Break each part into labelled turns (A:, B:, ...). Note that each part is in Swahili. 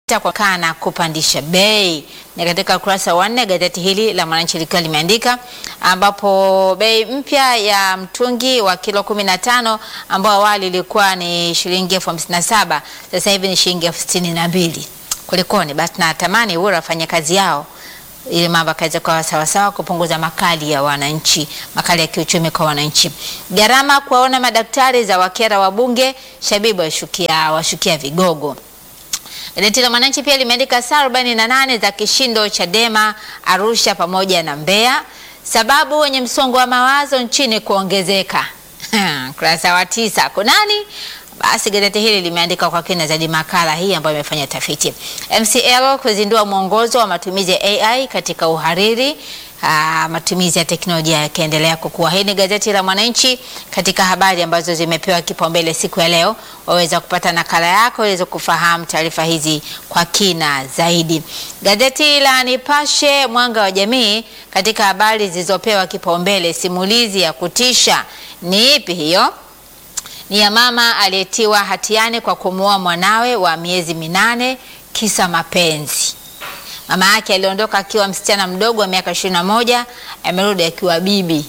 A: kwa na kupandisha bei. Ni katika ukurasa wa nne gazeti hili la Mwananchi likiwa limeandika, ambapo bei mpya ya mtungi wa kilo 15 ambao awali ilikuwa ni shilingi elfu hamsini na saba sasa hivi ni shilingi elfu sitini na mbili. Kulikoni? Basi natamani Ewura afanye kazi yao ili mambo akaweza kuwa sawasawa, kupunguza makali ya wananchi, makali ya kiuchumi kwa wananchi. Gharama kuwaona madaktari za wakera wabunge, Shabibu washukia, washukia vigogo. Gazeti la Mwananchi pia limeandika saa 48 za kishindo Chadema Arusha pamoja na Mbeya, sababu wenye msongo wa mawazo nchini kuongezeka. Kurasa wa tisa kunani? Basi gazeti hili limeandika kwa kina zaidi makala hii ambayo imefanya tafiti. MCL kuzindua mwongozo wa matumizi ya AI katika uhariri. Aa, matumizi ya teknolojia yakiendelea kukua. Hii ni gazeti la Mwananchi katika habari ambazo zimepewa kipaumbele siku ya leo. Waweza kupata nakala yako ili kufahamu taarifa hizi kwa kina zaidi. Gazeti la Nipashe Mwanga wa Jamii katika habari zilizopewa kipaumbele, simulizi ya kutisha ni ipi hiyo? Ni ya mama aliyetiwa hatiani kwa kumuoa mwanawe wa miezi minane kisa mapenzi. Mama yake aliondoka akiwa msichana mdogo wa miaka ishirini na moja amerudi akiwa bibi.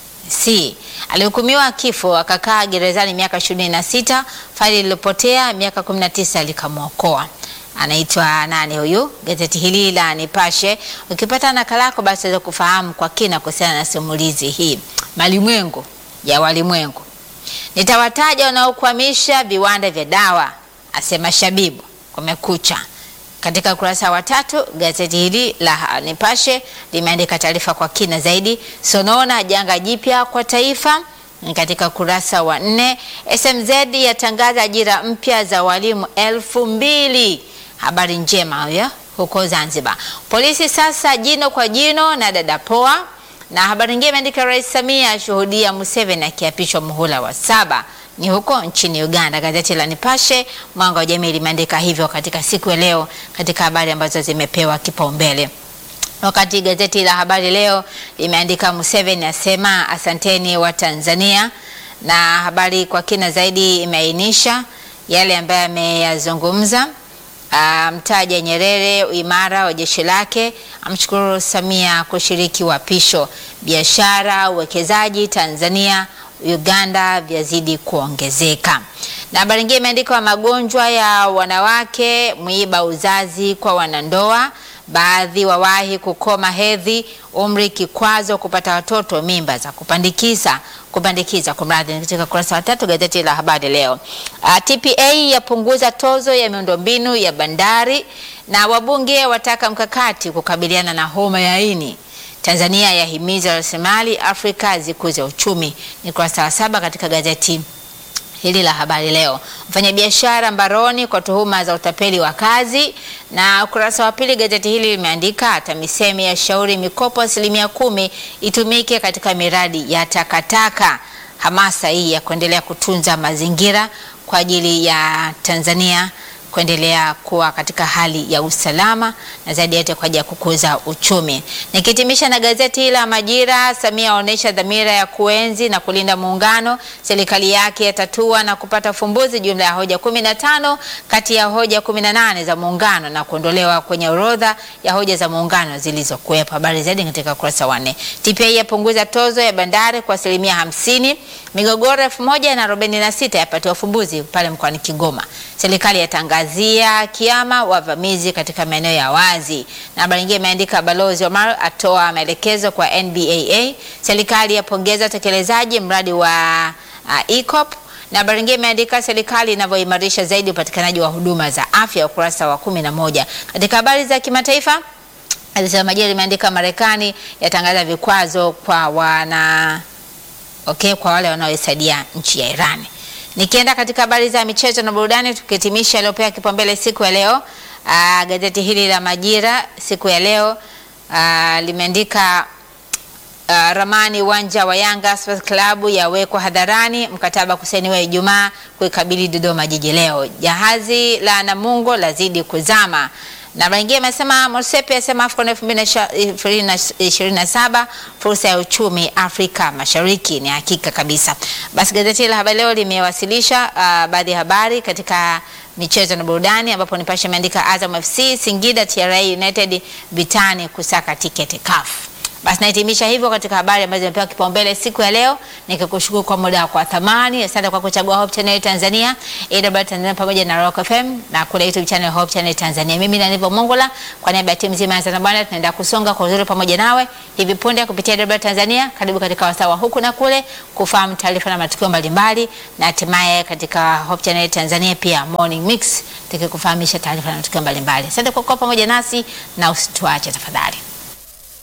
A: Si alihukumiwa kifo, akakaa gerezani miaka ishirini na sita faili lilipotea miaka kumi na tisa likamwokoa. Anaitwa nani huyu? Gazeti hili la Nipashe, ukipata nakala yako basi waweza kufahamu kwa kina kuhusiana na simulizi hii. Malimwengu ya walimwengu, nitawataja wanaokwamisha viwanda vya dawa, asema Shabibu. Kumekucha katika ukurasa wa tatu gazeti hili la Nipashe limeandika taarifa kwa kina zaidi. Sonona janga jipya kwa taifa ni katika ukurasa wa nne. SMZ yatangaza ajira mpya za walimu elfu mbili. Habari njema huyo huko Zanzibar. Polisi sasa jino kwa jino na dada poa. Na habari nyingine imeandika Rais Samia ashuhudia Museveni akiapishwa muhula wa saba ni huko nchini Uganda. Gazeti la Nipashe Mwanga wa Jamii limeandika hivyo katika siku ya leo katika habari ambazo zimepewa kipaumbele. Wakati gazeti la Habari Leo limeandika Museveni asema asanteni wa Tanzania, na habari kwa kina zaidi imeainisha yale ambayo ameyazungumza. Mtaja Nyerere uimara wa jeshi lake, amshukuru Samia kushiriki wapisho. Biashara uwekezaji Tanzania Uganda vyazidi kuongezeka. Na habari nyingine imeandikwa magonjwa ya wanawake mwiba uzazi kwa wanandoa, baadhi wawahi kukoma hedhi, umri kikwazo kupata watoto, mimba za kupandikiza kupandikiza kwa mradhi, katika kurasa wa tatu gazeti la Habari Leo. Uh, TPA yapunguza tozo ya miundombinu ya bandari, na wabunge wataka mkakati kukabiliana na homa ya ini. Tanzania yahimiza rasilimali Afrika zikuze uchumi. Ni kurasa wa saba katika gazeti hili la Habari Leo. Mfanyabiashara mbaroni kwa tuhuma za utapeli wa kazi, na ukurasa wa pili gazeti hili limeandika TAMISEMI ya shauri mikopo asilimia kumi itumike katika miradi ya takataka. Hamasa hii ya kuendelea kutunza mazingira kwa ajili ya Tanzania kuendelea kuwa katika hali ya usalama na zaidi yote kwa ajili ya kukuza uchumi. Nikitimisha na gazeti la Majira, Samia aonyesha dhamira ya kuenzi na kulinda muungano, serikali yake yatatua na kupata ufumbuzi jumla ya hoja 15 kati ya hoja 18 za muungano na kuondolewa kwenye orodha ya hoja za muungano zilizokuwepo. Habari zaidi katika ukurasa wa 4. TPA yapunguza tozo ya bandari kwa asilimia hamsini. Migogoro elfu moja na arobaini na sita yapatiwa ufumbuzi pale mkoani Kigoma. Serikali yatangazia kiama wavamizi katika maeneo ya wazi. Na habari nyingine imeandika Balozi Omar atoa maelekezo kwa NBAA. Serikali yapongeza utekelezaji mradi wa uh, ECOP. Na habari nyingine imeandika serikali inavyoimarisha zaidi upatikanaji wa huduma za afya, ukurasa wa kumi na moja. Katika habari za kimataifa Gazeti la Majira limeandika Marekani yatangaza vikwazo kwa wana okay, kwa wale wanaoisaidia nchi ya Iran. Nikienda katika habari za michezo na burudani, tukihitimisha yaliyopewa kipaumbele siku ya leo. Aa, gazeti hili la Majira siku ya leo aa, limeandika Uh, ramani uwanja wa Yanga Sports Club yawekwa hadharani, mkataba kusainiwa Ijumaa kuikabili Dodoma Jiji leo. Jahazi la Namungo lazidi kuzama na wengine amesema Mosepe asema AFCON 2027 fursa ya uchumi Afrika Mashariki. Ni hakika kabisa. Basi gazeti la Habari Leo limewasilisha uh, baadhi ya habari katika michezo na burudani, ambapo Nipashe imeandika Azam FC Singida TRA United vitani kusaka tiketi CAF. Basi nahitimisha hivyo katika habari ambazo zimepewa kipaumbele siku ya leo, nikikushukuru kwa muda wako wa thamani. Asante kwa kuchagua Hope Channel Tanzania, AWR Tanzania pamoja na Rock FM na kule YouTube channel Hope Channel Tanzania. Mimi ni Anivo Mongola kwa niaba ya timu nzima ya Tanzania Bwana, tunaenda kusonga kwa uzuri pamoja nawe hivi punde kupitia AWR Tanzania. Karibu katika wasawa huku na kule kufahamu taarifa na matukio mbalimbali, na hatimaye katika Hope Channel Tanzania pia Morning Mix tukikufahamisha taarifa na matukio mbalimbali. Asante kwa kuwa pamoja nasi na usituache tafadhali.